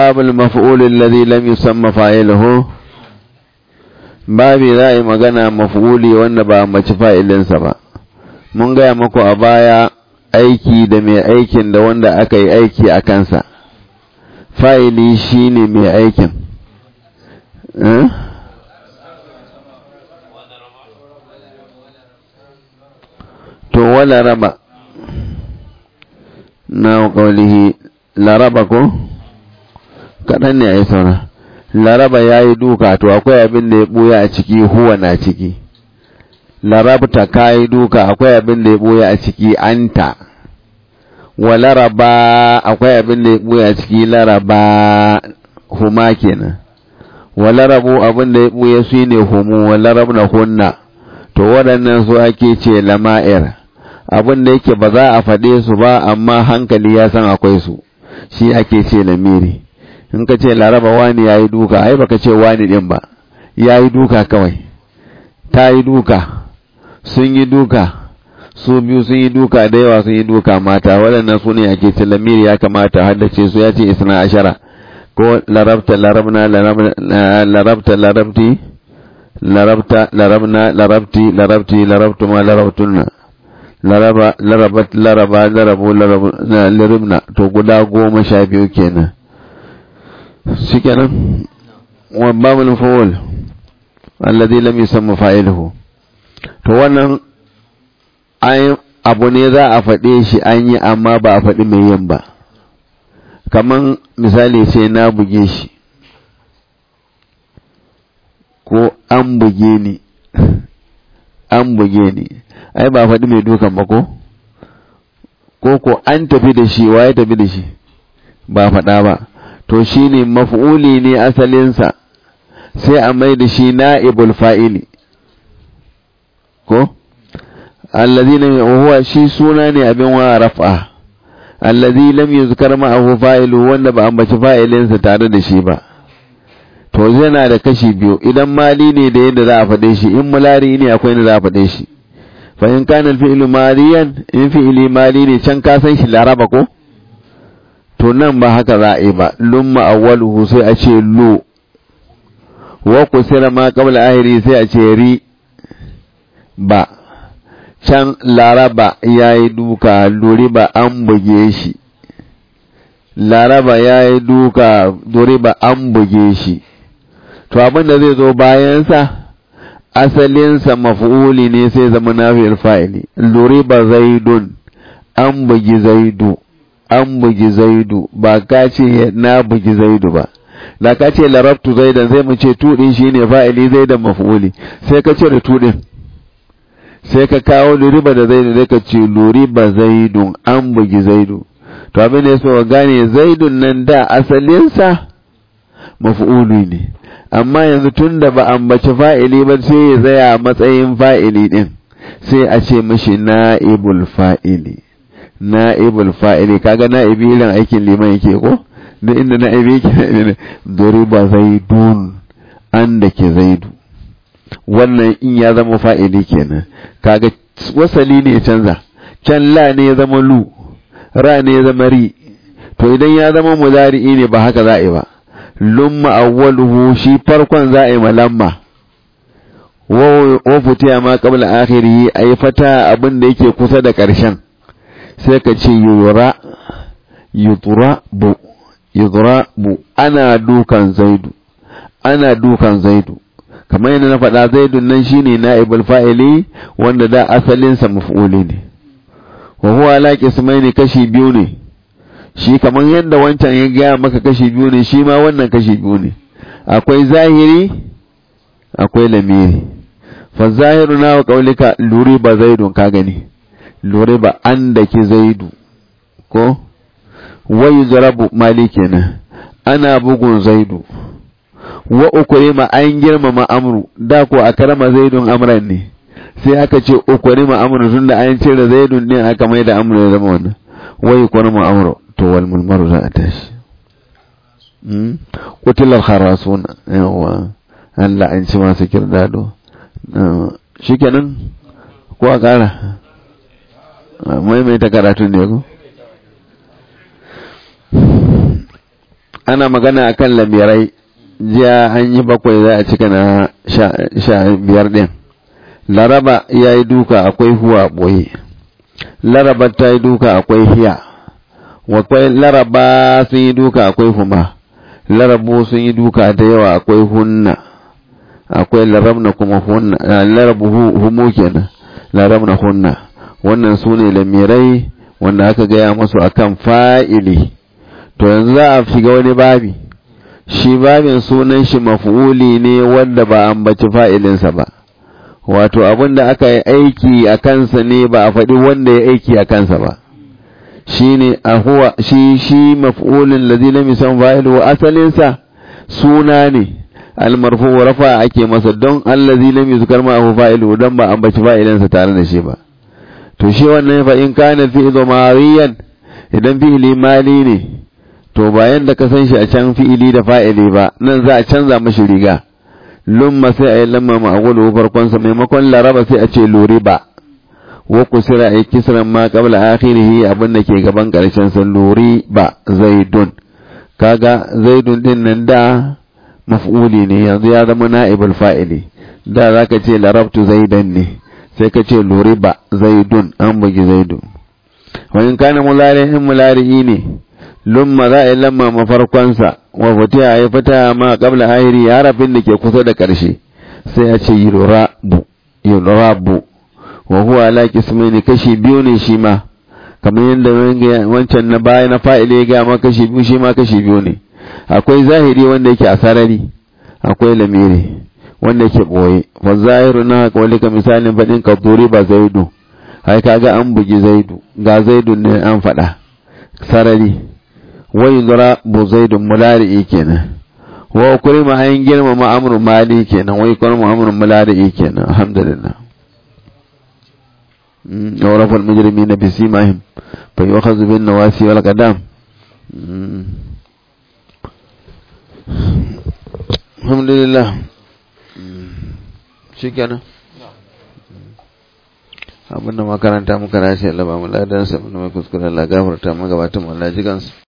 babul maf'ul alladhi lam yusamma fa'iluhu babi za a yi magana maf'uli wanda ba mace fa'ilinsa ba mun gaya muku a baya aiki da mai aikin da wanda aka yi aiki a kansa fa'ili shine mai aikin to wala raba na kaulihi laraba ko kaɗan ne a yi saura laraba ya yi duka to akwai abin da ya ɓuya a ciki huwa na ciki larabta ka yi duka akwai abin da ya ɓuya a ciki anta wa laraba akwai abin da ya ɓuya a ciki laraba huma kenan wa larabu abin da ya ɓuya su ne humu wa larab na hunna to waɗannan su ake ce lama'ir abin da yake ba za a faɗe su ba amma hankali ya san akwai su shi ake ce lamiri in ka ce laraba wani ya yi duka ai baka ce wani ɗin ba ya yi duka kawai ta yi duka sun yi duka su biyu sun yi duka da yawa sun yi duka mata waɗannan su ne ake ce lamiri ya kamata haddace su ya ce isna ashara ko larabta larabna larabta larabti larabta larabna larabti larabti larabtuma larabtunna laraba larabat laraba larabu larabna to guda goma sha biyu kenan shi kenan wa babul fawul alladhi lam yusamma fa'iluhu to wannan ai abu ne za a faɗe shi an yi amma ba a faɗi mai yin ba kaman misali sai na buge shi ko an buge ni an buge ni ai ba faɗi mai dukan ba ko ko ko an tafi da shi wa ya tafi da shi ba faɗa ba to shi ne maf'uli ne asalinsa sai a mai da shi na'ibul fa'ili ko allazi lam huwa shi suna ne abin wa raf'a allazi lam yuzkar ma'ahu fa'ilu wanda ba ambaci fa'ilinsa tare da shi ba to yana da kashi biyu idan mali ne da yadda za a faɗe shi in mulari ne akwai yadda za a faɗe shi fa in kana al-fi'lu maliyan in fi'li mali ne can ka san shi laraba ko to nan ba haka za a yi ba lumma awwaluhu sai a ce lu wa kusira ma qabla ahiri sai a ce ri ba can laraba yayi duka luri ba an buge shi laraba yayi duka duri ba an buge shi to abin da zai zo bayansa asalinsa maf'uli ne sai zama nafi'il fa'ili luri ba zaidun an bugi zaidu an bugi zaidu ba ka ce na bugi zaidu ba da ka ce larabtu zaidan zai mu ce tudin shine fa'ili zaidan maf'uli sai ka ce da tudin sai ka kawo luriba da zaidu sai ka ce luriba zaidun an bugi zaidu to abin da so gane zaidun nan da asalinsa maf'uli ne amma yanzu tun da ba ambaci fa'ili ba sai ya tsaya matsayin fa'ili din sai a ce mashi na'ibul fa'ili na'ibul fa'ili kaga na'ibi irin aikin liman yake ko da inda na'ibi yake duriba zaidun an da ke zaidu wannan in ya zama fa'ili kenan kaga wasali ne ya canza can la ne ya zama lu ra ne ya zama ri to idan ya zama mudari'i ne ba haka za a yi ba lumma awwaluhu shi farkon za a yi malamma wa futiya ma qabla akhirihi ay fata abin da yake kusa da ƙarshen sai ka ce yura yutura bu yudra bu ana dukan zaidu ana dukan zaidu kamar yadda na faɗa zaidun nan shine na'ibul fa'ili wanda da asalinsa maf'uli ne wa huwa ala qismaini kashi biyu ne shi kamar yadda wancan ya gaya maka kashi biyu ne shi ma wannan kashi biyu ne akwai zahiri akwai lamiri fa zahiru na wa qaulika luri ba zaidun ka gani luri ba an da ki zaidu ko wai zarabu mali kenan ana bugun zaidu wa ukurima an girmama amru da ko a karama zaidun amran ne sai aka ce ukurima amru tunda an cire zaidun ne aka mai da amru ya zama wannan wai ukurima amru to wal mulmaru za a tashi kutilar harasuna yawa Allah an ci masu kirdado shikenan ko a kara maimaita karatu ne ko ana magana akan lamirai jiya an yi bakwai za a cika na sha biyar ɗin laraba ya yi duka akwai huwa ɓoye laraba ta yi duka akwai hiya wakwai laraba sun yi duka akwai huma larabu sun yi duka da yawa akwai hunna akwai larabna kuma hunna larabu humu kenan larabna hunna wannan su ne lamirai wanda aka gaya masu akan fa'ili to yanzu za a shiga wani babi shi babin sunan shi maf'uli ne wanda ba ambaci fa'ilinsa ba wato abin da aka yi aiki a kansa ne ba a faɗi wanda ya aiki a kansa ba shi ne a huwa shi shi maf'ulin lazi lam yusan fa'ilu asalinsa suna ne almarfu rafa ake masa don allazi lam yuzkar ma fa'ilu don ba ambaci fa'ilinsa tare da shi ba to shi wannan fa in kana fi'lu mariyan idan fi'ili mali ne to bayan da ka san shi a can fi'ili da fa'ili ba nan za a canza mashi riga lumma sai a yi lamma ma'agulu farkon sa maimakon laraba sai a ce luriba wa kusira a yi kisran ma qabla akhirihi abin da ke gaban karshen sa luriba zaidun kaga zaidun din nan da maf'uli ne yanzu ya zama na'ibul fa'ili da zaka ce larabtu zaidan ne sai ka ce luriba zaidun an bugi zaidun wa in kana mulari in mulari ne lumma za a yi lamma mafarkonsa wa fatiha ya fata ma qabla ahiri harafin da ke kusa da ƙarshe sai a ce yurabu yurabu wa huwa ala qismaini kashi biyu ne shi ma kamar yadda wancan na baya na fa'ile ya ga ma kashi biyu shi ma kashi biyu ne akwai zahiri wanda yake a sarari akwai lamiri wanda yake boye fa zahiru na kawalika misalin fadin ka ba zaidu ai kaga an bugi zaidu ga zaidu ne an faɗa sarari wai zara bu zaidun mulari'i kenan wa kurima an girmama amru mali kenan wai kurima amru mulari'i kenan alhamdulillah يعرف المجرمين بسيماهم فيؤخذ بالنواسي والقدام الحمد لله شكرا abinda makaranta muka rashi Allah ba mu ladan sa mu kuskure Allah gafarta mu gabatun Allah jigansu